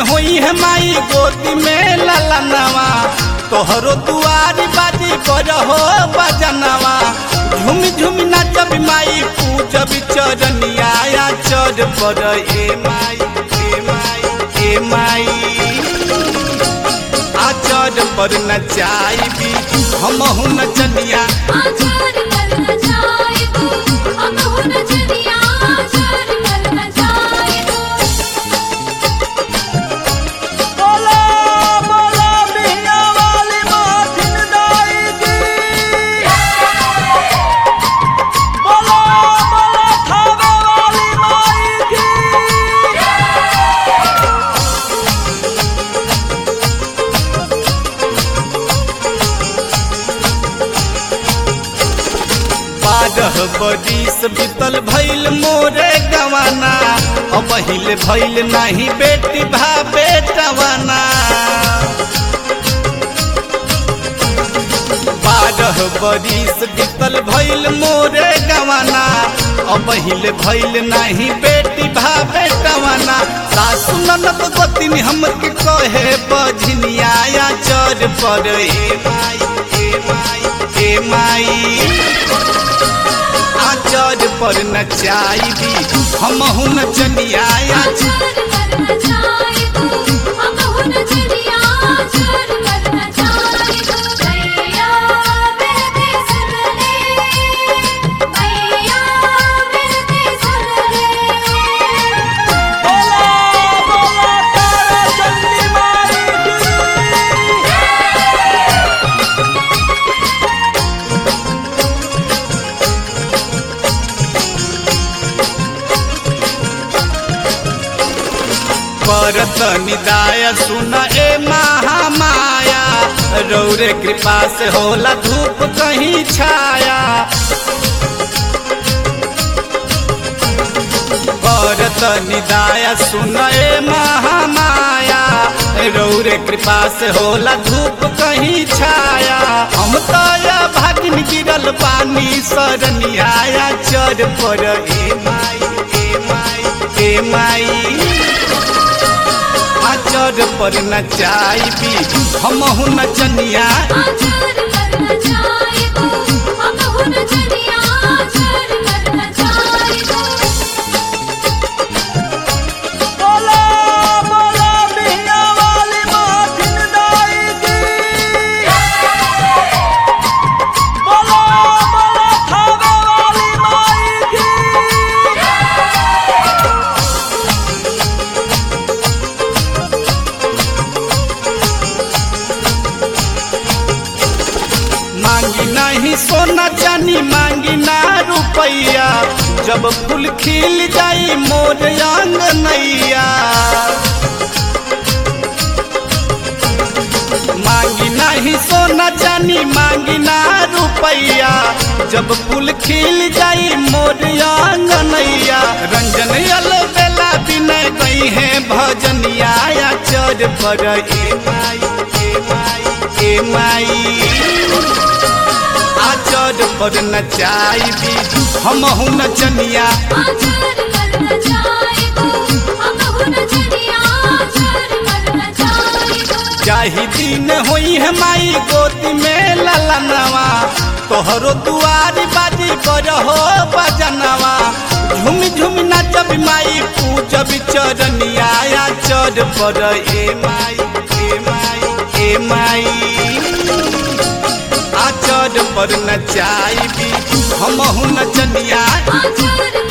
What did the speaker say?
होई है माई गोदी में ललनवा तोहरो दुआरी बाजी बजहो बजनवा झुम झुम नाचब माई पूजब चरनिया या चर पर ए माई ए माई ए माई आचर पर नचाइबी हमहु नचनिया आचार करना चाहे तू हम हो न जनिया आचार करना चाहे तू बोला बोला बिहिया वाली माथिन दाई की बोला बोला खावे वाली माई की बारह बरिस बीतल भइल मोरे गवाना अब हिल भइल नाही बेटी भा बेटवाना बारह बरिस बीतल भइल मोरे गवाना अब हिल भइल नाही बेटी भा बेटवाना सासु ननद गोतिन हमके कहे बझनिया या चर पर ए माई ए माई ए माई आचर पर नचाइबी हमहु नचनिया आचार करना चाहे तू हम हो न जनिया आचार करना चाहे तू भैया मिलते सुन ले भैया मिलते सुन ले बोला बोला तारा चंदी माई की करत निदाय सुन ए महामाया रौरे कृपा से होला धूप कहीं छाया करत निदाय सुन ए महामाया रौरे कृपा से होला धूप कहीं छाया हम तो या भागिन गिरल पानी सरनिया चर पर ए माई ए माई ए माई आचर पर नचाइबी हमहु नचनिया आचार करना चाहे तू हम हो न जनिया आचार करना चाहे तू बोला बोला बिहिया वाली माथिन दाई की बोला बोला खावे वाली माई की मांगी नहीं सोना चानी मांगी ना रुपैया जब फूल खिल जाई मोर नैया मांगी नहीं सोना चानी मांगी ना रुपैया जब फूल खिल जाई मोर नैया रंजन यल बेला विनय गई है भजनिया या चर पर ए माई ए माई ए माई आचर पर नचाइबी हमहु नचनिया आचार करना चाहे तू हम हो न जनिया आचार करना चाहे तू जाहि दिन होई है माई गोदी में ललनवा तोहरो दुआरी बाजी बजहो बजनवा झुम झुम नाचब माई पूजब चरनिया या चर पर ए माई ए माई ए माई आचर पर नचाइबी हमहु नचनिया आचार